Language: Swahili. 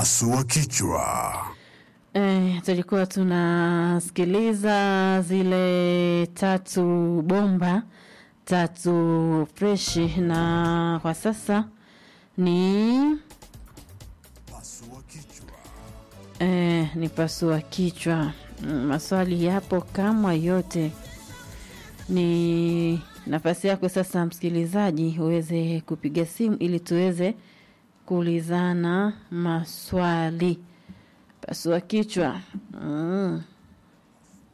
Pasua kichwa. Eh, tulikuwa tunasikiliza zile tatu bomba tatu freshi, na kwa sasa ni Pasua kichwa. eh, ni pasua kichwa. Mm, Maswali yapo kama yote. Ni nafasi yako sasa, msikilizaji, uweze kupiga simu ili tuweze kuulizana maswali. Pasua kichwa. Mm.